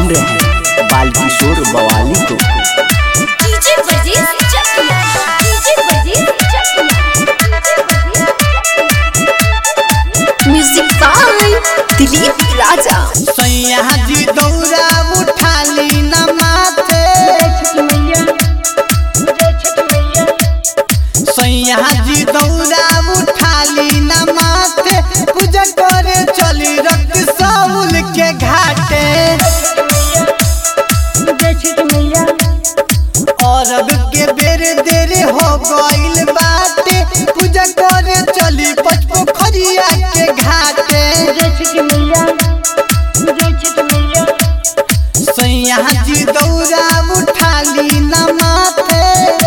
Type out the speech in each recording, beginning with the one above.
सुन रहे हैं बाल किशोर बवाली को डीजे वर्जेस चकिया डीजे वर्जेस चकिया म्यूजिक बाय दिलीप राजा सैया जी दौरा उठाली न माथे सैया जी दौरा उठाली न माथे पूजा करे चली रक्त साउल के घाटे और अब के बेर देर हो गइल बाटे पूजा करे चली पचपोखरिया के घाटे सैया जी दौरा उठाली न माथे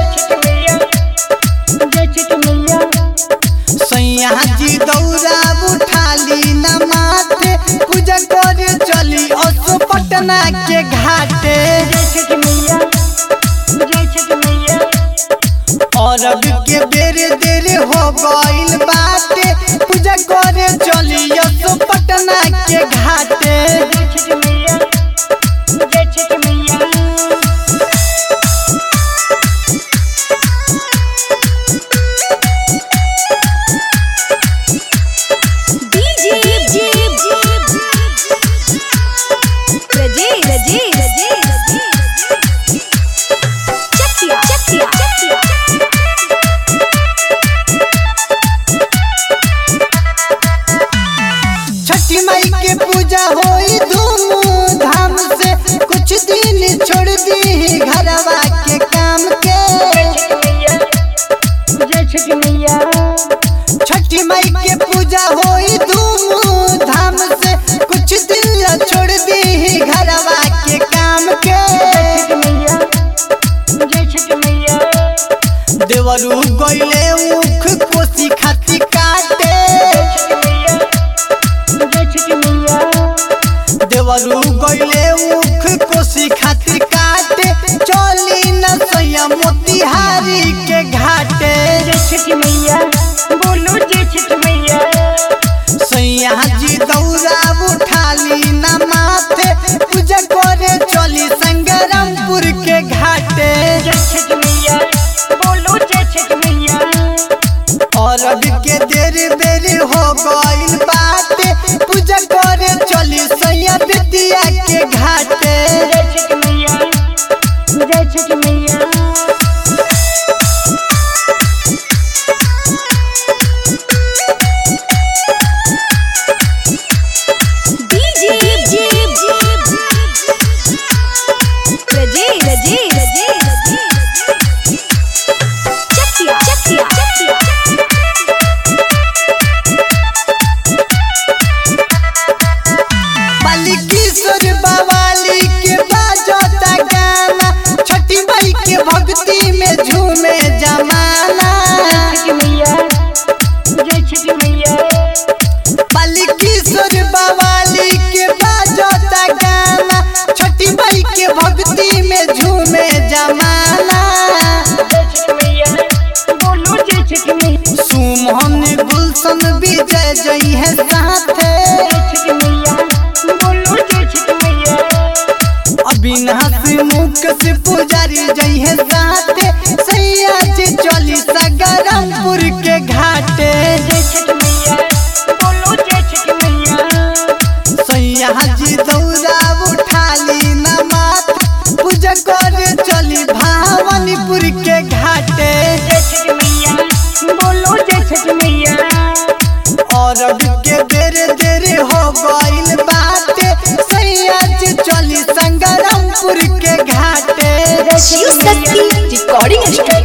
सैया जी दौरा उठाली न माथे पूजा करे चली असो पटना के घाटे और अब के बेर देर हो गइल बाटे पूजा करे चली असो पटना के घाटे डीजे डीजे रजे रजे रजे चकिया चकिया चकिया छठी माई के पूजा होई धूम धाम से कुछ दिन छोड़ दी घरवा के काम के छठी माई के पूजा होई धूम धाम से कुछ दिन छोड़ दी घरवा के काम के देवरू गइले उख कोसी खाती काटे देवरू गइले उख कोसी खाती काटे चली न सैया मोतिहारी के घाटे सैया जी दौरा उठाली न माथे पूजा करे चली संगरमपुर के घाटे और अब के देर बेर हो गइल बाटे पूजा करे चली सैया विद्या के घाटे डीजे डीजे रजे रजे रजे चकिया चकिया चकिया बालिकीश्वर बवाली के बाजता गाना छठी माई के भक्ति में झूमे जमाना बालिकीश्वर बवाली के बाजता गाना छठी माई के भक्ति में झूमे जमाना सुमन गुलशन विजय जई है साथे अविनाश मुख से पुजारी जई है साथे सैया जी चली सगरमपुर के घाटे सैया जी दौरा उठाली न माथ पूजा करे चली भावनीपुर के घाटे और अब के देर देर हो गइल बाटे सैया जी चली संगरमपुर के घाटे शिव शक्ति रिकॉर्डिंग स्टूडियो